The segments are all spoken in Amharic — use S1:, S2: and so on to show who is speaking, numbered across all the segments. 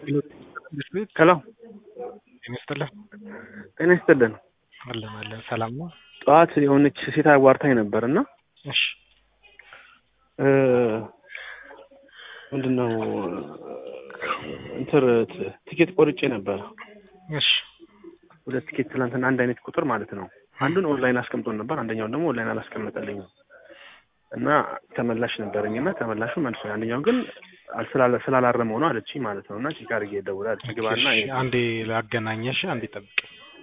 S1: ሄሎ
S2: ጤና ይስጥልን።
S1: ጤና ይስጥልን።
S2: አለን አለን። ሰላም ነው?
S1: ጠዋት የሆነች ሴት አዋርታኝ ነበር እና
S2: እሺ
S1: ምንድን ነው እንትን ቲኬት ቆርጬ ነበረ።
S2: እሺ
S1: ሁለት ቲኬት ትናንትና አንድ አይነት ቁጥር ማለት ነው። አንዱን ኦንላይን አስቀምጦን ነበር፣ አንደኛውን ደግሞ ኦንላይን አላስቀመጠልኝም እና ተመላሽ ነበረኝ እና ተመላሹ መልሶ አንደኛው ግን ስላላ- ስላላረመው ነው አለችኝ ማለት ነው። እና ቼክ አድርጌ እደውላለሁ ግባና
S2: እሺ፣ አንዴ ላገናኘሽ፣ አንዴ ጠብቅ።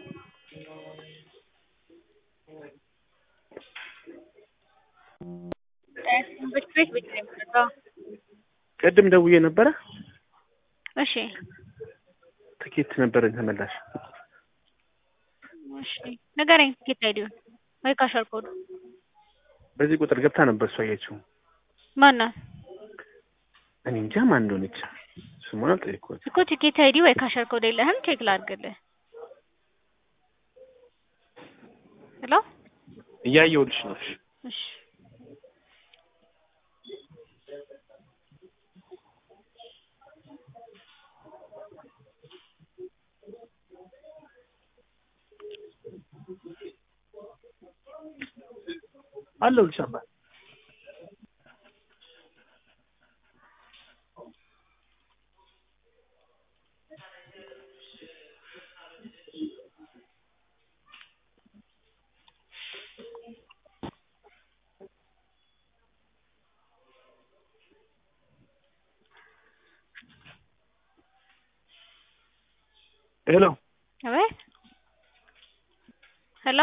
S3: ትምህርት ቤት ብቻ ነው የምትመጣው?
S1: ቅድም ደውዬ ነበረ
S3: እሺ
S1: ትኬት ነበረኝ ተመላሽ።
S3: እሺ ንገረኝ። ትኬት አይዲውን ወይ ካሸር ኮዱ
S1: በዚህ ቁጥር ገብታ ነበር እሷ ያየችው።
S3: ማናት
S1: እኔ እንጃ ማን እንደሆነች ስሟን አልጠየቅኳትም።
S3: እኮ ትኬት አይዲ ወይ ካሸር ኮድ የለህም? ቼክ ላድርግልህ። ሄሎ
S1: እያየሁልሽ ነው። እሺ
S3: እሺ
S1: አለሁልሽ አባ ሄሎ
S3: አቤት ሄሎ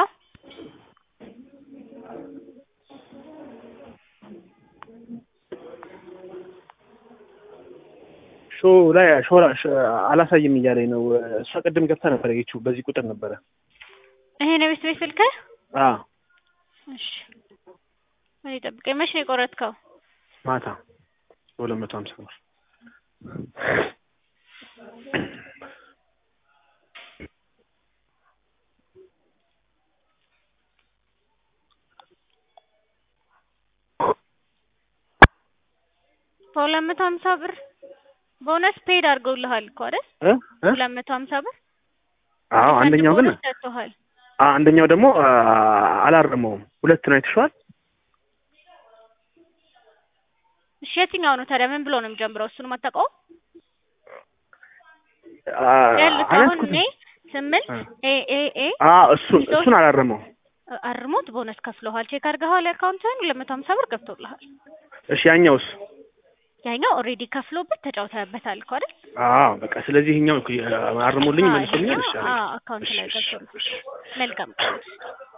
S1: ሾ ላይ ሾ አላሳይም እያለኝ ነው። እሷ ቅድም ገብታ ነበር ያየችው በዚህ ቁጥር ነበረ።
S3: ይሄ ነው ቤት ቤት ስልክህ?
S1: አ
S3: እሺ እኔ ጠብቀኝ። መቼ ነው የቆረጥከው?
S1: ማታ በሁለት መቶ ሀምሳ ብር
S3: በሁለት መቶ ሀምሳ ብር ቦነስ ፔድ አድርገውልሃል እኮ አይደል?
S1: እ እ
S3: ሁለት መቶ ሀምሳ ብር
S1: አዎ አንደኛው ግን
S3: ቦነስ ሰጥቶሃል።
S1: አ አንደኛው ደግሞ አ አላረመውም። ሁለት ነው አይተሽዋል?
S3: እሺ የትኛው ነው ታዲያ? ምን ብሎ ነው የሚጀምረው? እሱንም አታውቀውም?
S1: አ
S3: ያሉት አሁን
S1: አላልኩትም።
S3: እኔ ስምንት ኤ ኤ ኤ
S1: አ እሱን እሱን አላረመው።
S3: አርሞት ቦነስ ከፍለዋል። ቼክ አድርገዋል። አካውንትህን ሁለት መቶ ሀምሳ ብር ገብቶልሃል።
S1: እሺ ያኛውስ?
S3: ያኛው ኦልሬዲ ከፍሎበት ተጫውተህበታል እኮ አይደል?
S1: አዎ በቃ ስለዚህ ይሄኛው አርሞልኝ
S3: አዎ፣
S1: መልሶልኛል።
S3: ይሄኛው
S1: እሺ
S3: አዎ አካውንት ላይ ገብቶልሃል። መልካም ቀን።